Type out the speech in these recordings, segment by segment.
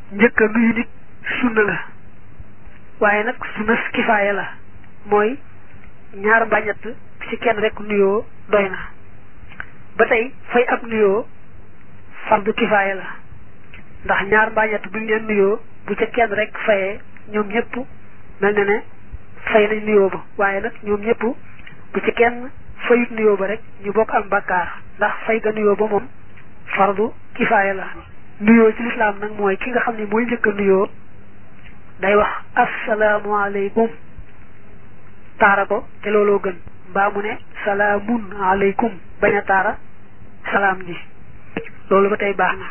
njëkk a nuyu nit sunna la waaye nag sunna kifaaya la mooy ñaar mbaa ñett ci kenn rek nuyoo doy na ba tey fay ab nuyoo fardu kifaaya la ndax ñaar mbaa ñett buñ leen nuyoo bu ca kenn rek fayee ñoom ñëpp mel na ne fay nañ nuyoo ba waaye nag ñoom ñëpp bu ci kenn fayut nuyoo ba rek ñu bokk am bakkaar ndax fay ga nuyoo ba moom fardu kifaaya la nuyoo ci lislaam nag mooy ki nga xam ne mooy njëkk a nuyoo day wax asalaamualeykum taara ko te looloo gën mbaa mu ne salaamun aleykum bañ a taara salaam ji loolu ba tey baax na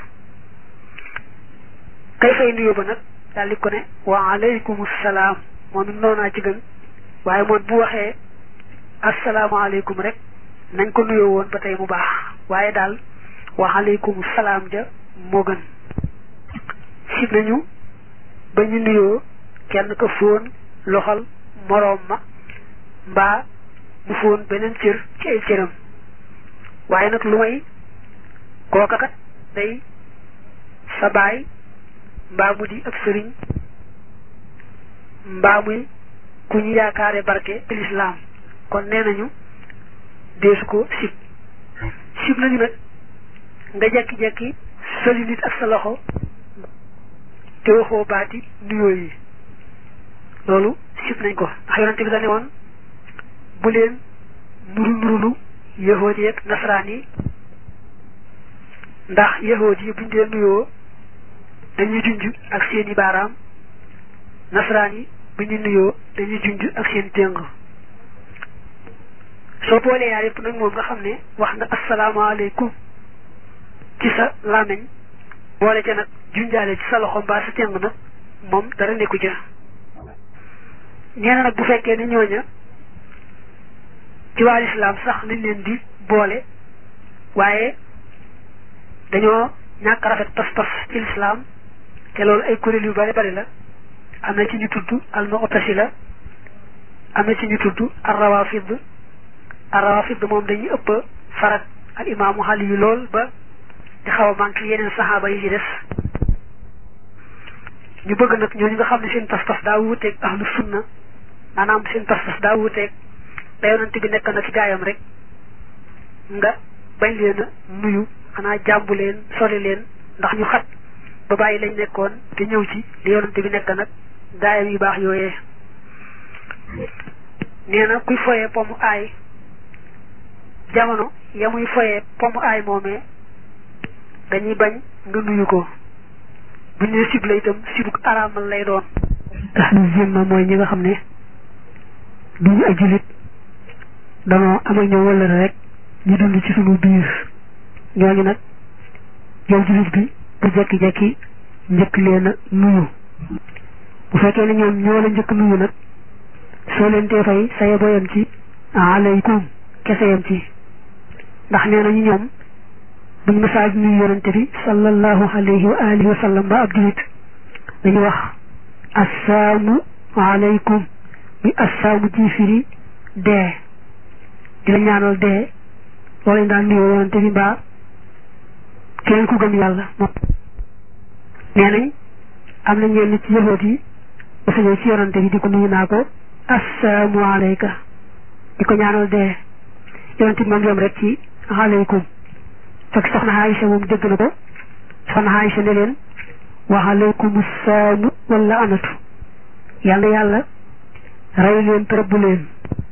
kay fay nuyoo ba nag daal di ko ne wa aleykum salaam moom it noonaa ci gën waaye moom bu waxee asalaamaaleykum rek nañ ko nuyoo woon ba tey mu baax waaye daal wa aleykum salaam ja moo gën sib nañu ba ñu nuyoo kenn ko fóon loxal moroom ma mbaa mu fóon beneen cër ci ay cëram waaye nag lu may kooka kat day sa baay mbaa mu di ab sëriñ mbaa muy ku ñu yaakaare barke ci lislaam kon nee nañu deesu ko sib sib nañu nag nga jekki-jekki soli nit ak sa loxo te waxoo baati nuyoo yi loolu sib nañ ko ndax yonente bi da ne woon bu leen nuru nurulu yahood yi ak nasaraan yi ndax yahood yi buñ dee nuyoo dañuy junj ak seeni baaraam nasaraan yi bu ñu nuyoo dañuy junj ak seen téng soo boolee yaar yëpp nag moom nga xam ne wax nga asalaamaaleykum ci sa làmmiñ boole ca nag junjaale ci sa loxo mbaa sa téng nag moom dara nekku ca nee na nag bu fekkee ne ñooña ci waa lislaam sax lañ leen di boole waaye dañoo ñàkk rafet pas-pas ci lislaam te loolu ay kuréel yu bari bari la am na ci ñu tudd al mu'tasila am na ci ñu tudd ar rawafid ar rawafid moom dañuy ëpp farak al imaamu xali yu lool ba di xaw a manqué yeneen saxaaba yi ci des ñu bëgg nag ñooñu nga xam ne seen pas-pas daa wuuteeg ahlu sunna maanaam seen pas-pas daa wuuteeg da yonante bi nekk na ci gaayam rek nga bañ leen a nuyu xanaa jàmbu leen sori leen ndax ñu xat ba bàyyi lañ nekkoon te ñëw ci li yonante bi nekk nag gaayam yu baax yooyee nee na kuy foyee pomu aay jamono ya muy foyee pomu aay moomee dañuy bañ nga nuyu ko bu ñu nee sib la itam sibuk araamal lay doon ahlu zimma mooy ñi nga xam ne duñu ay jullit danoo am ak ñoom wëllëre rek ñu dund ci sunu biir ñooñu nag yow jullit bi bu jekki-jekki njëkk leen a nuyu bu fekkee ne ñoom ñoo la njëkk nuyu nag soo leen tee fay saye boyam ci alaykum kese yam ci ndax nee nañu ñoom buñ masaaj nuyu yonante bi sallallahu alayhi wa alihi wa sallam ba ab jullit dañu wax assaamu alaykum bi assaamu ji firi dee di la ñaanal dee loolu lañ daan nuyoo yonante bi mbaa keneen ku gëm yàlla moom nee nañ am na ñenn ci yahoot yi dafa ñëw ci yonante bi di ko nuyu naa ko assalaamu alayka di ko ñaanal dee yonante bi moom yom rek ci alaykum fekk soxna Aïcha moom dégg na ko soxna Aïcha ne leen wa alaykum saamu wala anatu yàlla yàlla rey leen tërëbbu leen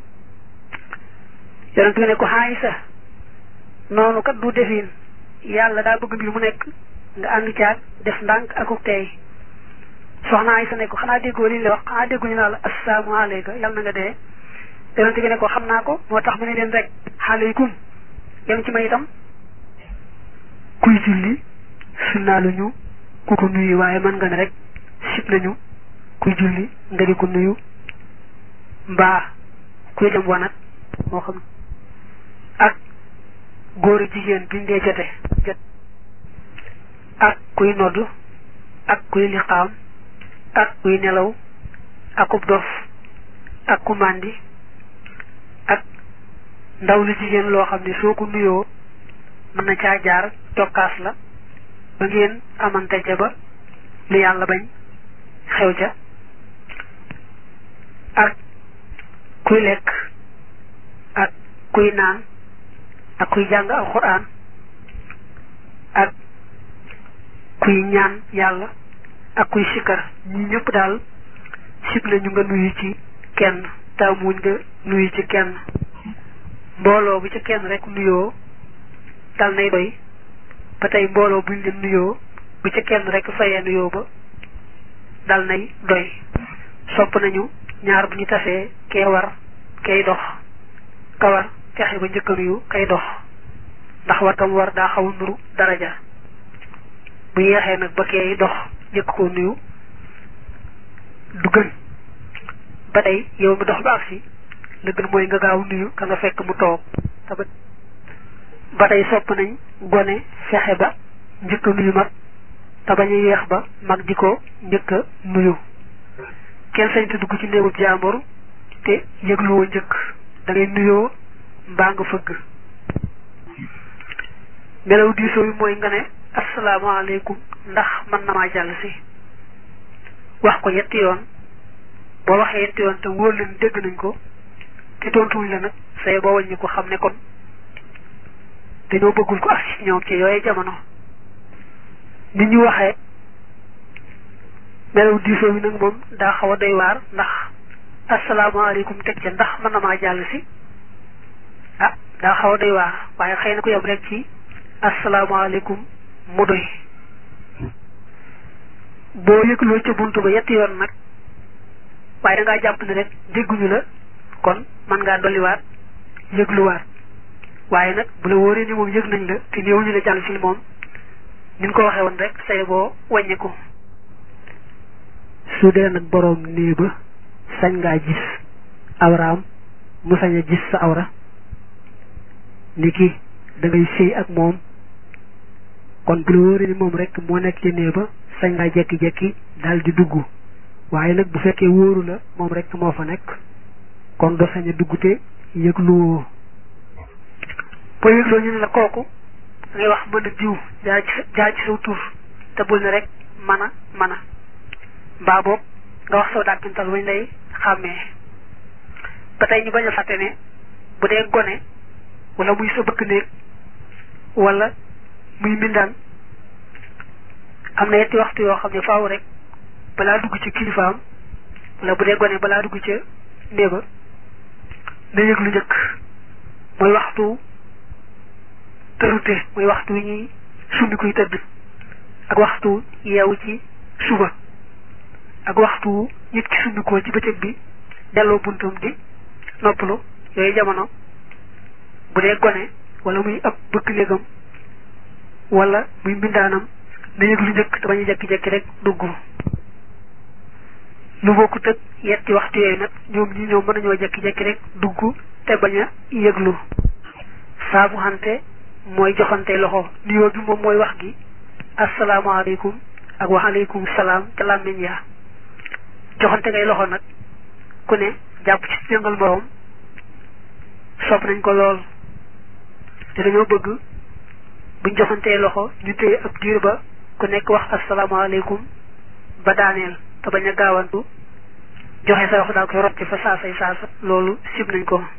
yonante bi ne ko Aïcha noonu kat du defin yàlla daa bëgg mbir mu nekk nga ànd caag def ndànk akuk tey soxna Aysa ne ko xanaa déggoo li ñu la wax xanaa dégguñu naa la assalaamu alayka yàlla na nga dee yonente bi ne ko xam naa ko moo tax mu ne leen rek aleykum yem ci may itam kuy julli sunnaa lu ñu ku ko nuyu waaye mën nga ne rek sib nañu kuy julli nga di ko nuyu mbaa kuy dem wanat moo xam ak góor jigéen biñ dee jote jot ak kuy nodd ak kuy liqaam ak kuy nelaw akub dof ak ku màndi ak ndaw lu jigéen loo xam ne soo ko nuyoo mën na caa jaar tokkaas la ba ngeen amante ja ba lu yàlla bañ xew ca ak kuy lekk ak kuy naan ak kuy jàng alxuraan ak kuy ñaan yàlla ak kuy sikkar ñi ñëpp daal sib nañu nga nuyu ci kenn taamuñ nga nuyu ci kenn mbooloo bu ci kenn rek nuyoo dal nay doy ba tey mbooloo buñ leen nuyoo bu ci kenn rek fayee nuyoo ba dal nay doy sopp nañu ñaar bu ñu tasee kee war kay dox ka war fexe ba njëkk a nuyu kay dox ndax war tam war daa xaw a nuru daraja bu yeexee nag ba kee dox njëkk koo nuyu du gën ba tey yow mi dox ba agsi la gën mooy nga gaaw nuyu ka nga fekk mu toog te ba ba tey sopp nañ gone fexe ba njëkk a nuyu mag te bañ a yeex ba mag di ko njëkk a nuyu kenn sañ te dugg ci néegub jaambur te yëgluwoo njëkk da ngay nuyoo mbaa nga fëgg melaw diisoo bi mooy nga ne asalaamaaleykum ndax mën na maa jàll si wax ko yetti yoon boo waxee yetti yoon te wóor leen dégg nañ ko te tontuwuñ la nag say boo wàññi ko xam ne kon dañoo bëggul ko ak ci ñoom ci yooyu jamono nit ñu waxee melaw diisoo bi nag moom daa xaw a doy waar ndax asalaamaaleykum teg ca ndax mën na maa jàll si ah daa xaw a doy waar waaye xëy na ko yem rek ci asalaamaaleykum mu doy boo yëgloo ca buntu ba yetti yoon nag waaye da ngaa jàpp ne rek dégguñu la kon mën ngaa dolliwaat yëgluwaat waaye nag bu la wóoree ni moom yëg nañ la te néewuñu la jàll si moom ni ñu ko waxee woon rek say boo wàññi ko su dee nag boroom nii ba sañ ngaa gis awraam mu sañ a gis sa awra ni ki da ngay sëy ak moom kon bu la wóoree ni moom rek moo nekk ci nee ba sañ ngaa jekki-jekki daal di dugg waaye nag bu fekkee wóoru la moom rek moo fa nekk kon do sañ a dugg te yëgluwoo boo yëgloo ñu ne la kooku da ngay wax mën a diw jaar ci jaar ci saw tur te bul ne rek mën a mën a mbaa boobu nga wax saw dàkkintal wañ lay xàmmee ba tey ñu bañ a fàtte ne bu dee gone wala muy sa bëkk néeg wala muy mbindaan am na yetti waxtu yoo xam ne faaw rek balaa dugg ci kilifaam wala bu dee gone balaa dugg ca néeba na yëg lu njëkk mooy waxtu tërute mooy waxtu wi ñuy summi kuy tëdd ak waxtu yeewu ci suba ak waxtu nit ki summikoo ci bëccëg bi delloo buntum di noppalu yooyu jamono bu dee gone wala muy ab bëkk néegam wala muy mbindaanam na yëg lu njëkk te bañ a jekki-jekki rek dugg lu bokkut ak yetti waxtu yooyu nag ñoom ñi ñoom mën nañoo jekki-jekki rek dugg te bañ a yëglu saabu xante mooy joxante loxo nuyoo bi moom mooy wax gi asalaamaaleykum ak waaleykum salaam te làmmiñ yaa joxante ngay loxo nag ku ne jàpp ci yëngal moroom sopp nañ ko lool te dañoo bëgg buñ joxantee loxo ñu téye ab diir ba ku nekk wax asalaamaaleykum ba daaneel te bañ a gaawantu joxe sa wax daal koy rocc fa saasay saasa loolu sib nañ ko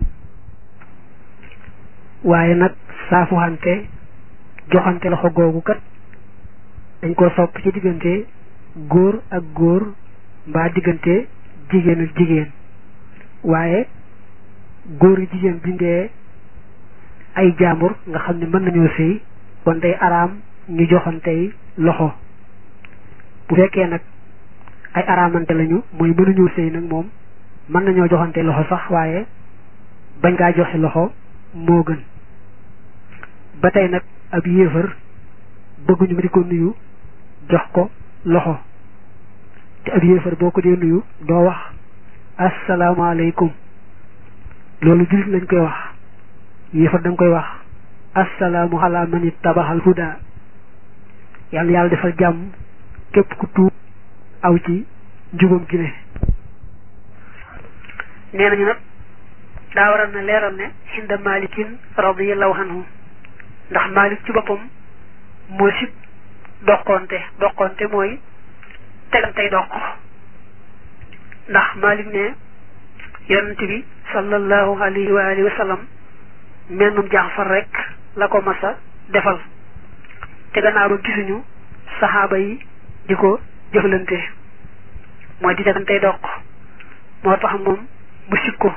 waaye nag saafuxante joxante loxo googu kat dañ ko sopp ci diggante góor ak góor mbaa diggante jigéen ak jigéen waaye góor ak jigéen bindee ay jaambur nga xam ne mën nañoo sëy kon day araam ñu joxantey loxo bu fekkee nag ay araamante lañu mooy mënuñoo sëy nag moom mën nañoo joxante loxo sax waaye bañ ngaa joxe loxo moo gën ba tey nag ab yéefar bëgguñu ma di ko nuyu jox ko loxo te ab yéefar boo ko dee nuyu doo wax asalaamaaleykum loolu jullit lañ koy wax yéefar da nga koy wax asalaamu ala man ittabaxal huda yàlla yàlla defal jàmm képp ku tuub aw ci njubam gi ne nee nañu nag daa waral na leeral ne inda malikin radiallahu anhu ndax malik ci boppam moo sib doqonte doqonte mooy tegantey doq ndax Malik ne yonent bi sallallahu alayhi wa alihi wa sallam mennum jaxfar rek la ko masa defal te gannaaw ba gisuñu saxaaba yi di ko jëflante mooy di tegantey doq moo tax moom mu sib ko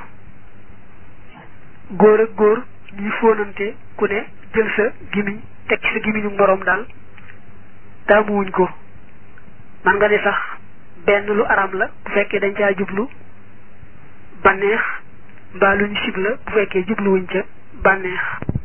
góor ak góor ñuy fóonante ku ne jël sa gimiñ teg ci sa gimiñu moroom daal taamuwuñ ko man nga ne sax benn lu aram la bu fekkee dañ caa jublu bànneex mbaa luñ sib la bu fekkee jubluwuñ ca bànneex